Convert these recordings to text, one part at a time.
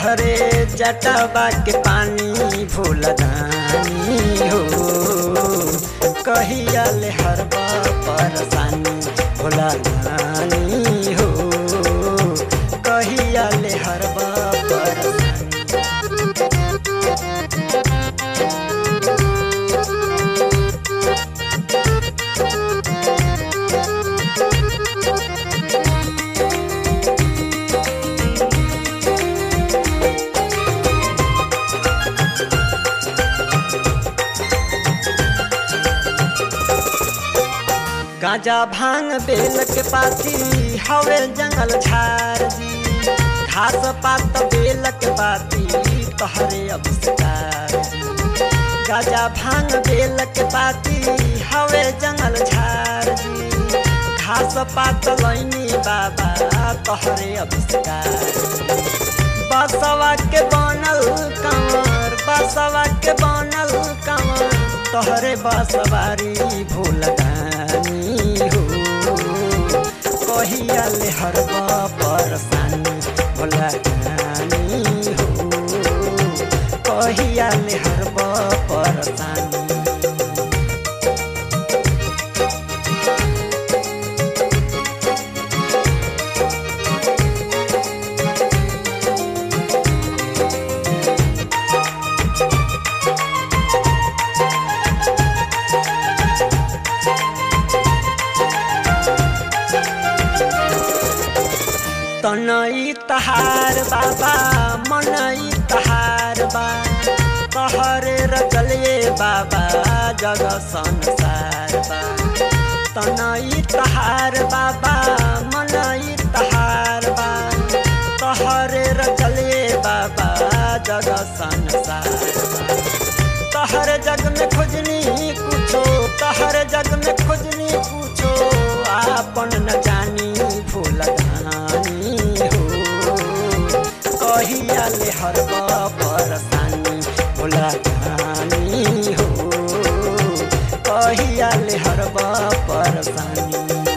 तोहरे जटबा के पानी भूल दानी हो कहिया ले हरबा परसानी भोला दानी हो कहिया ले हरबा परसानी गांजा भांग बेल के पाती हवे जंगल झाड़ जी घास पात बेल के पाती तोहरे अभिष्कार जी गांजा भांग बेल के पाती हवे जंगल झाड़ जी घास पात लैनी बाबा तोहरे अभिष्कार बसवा के बनल कंवर बसवा के बनल कंवर तोहरे बसवारी भूल दानी हो कहिया ले हरबा परसानी भोला दानी हो कहिया ले हरबा परसानी तनई तहार बाबा मनई तहार बा कहरे रचलिए बाबा जग संसार बा तनई तहार बाबा मनई तहार बा कहरे रचलिए बाबा जग संसार बा तहर जग में खोजनी कुछो तहर जग में खोजनी कुछो आपन न जानी भूल धानी हो कहिया ले हरबा परसानी भोला धानी हो कहिया ले हरबा परसानी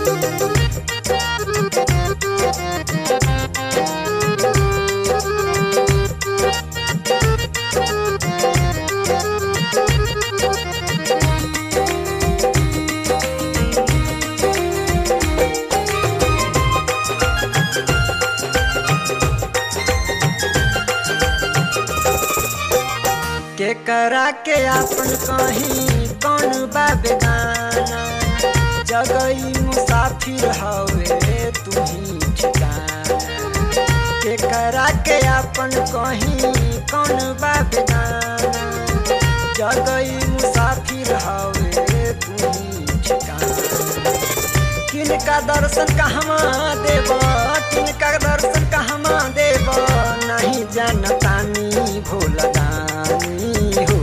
के करा के अपन कहीं कौन बा बेगाना जगई मुसाफिर हवे तू ही ठिकाना के करा के अपन कहीं कौन बा बेगाना जगई मुसाफिर हवे तू ही ठिकाना किनका दर्शन कहवा देव किनका दर्शन कहवा देव नहीं जानतानी भूल दानी हो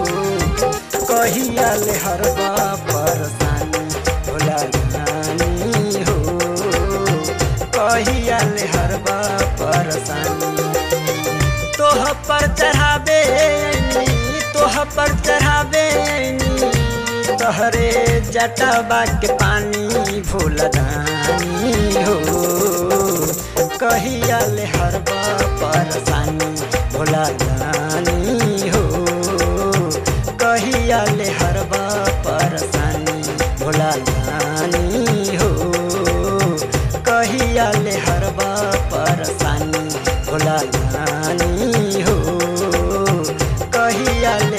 कहिया ले हरबा परसानी भोला दानी हो कहिया ले हरबा परसानी तोह पर चढ़ावे ऐनी, तोह पर चढ़ावे ऐनी, तोहरे जटबा के पानी भूल दानी हो कहिया ले हरबा परसानी भोला दानी हो कहिया ले हरबा परसानी भोला दानी हो कहिया ले हरबा परसानी भोला दानी हो कहिया ले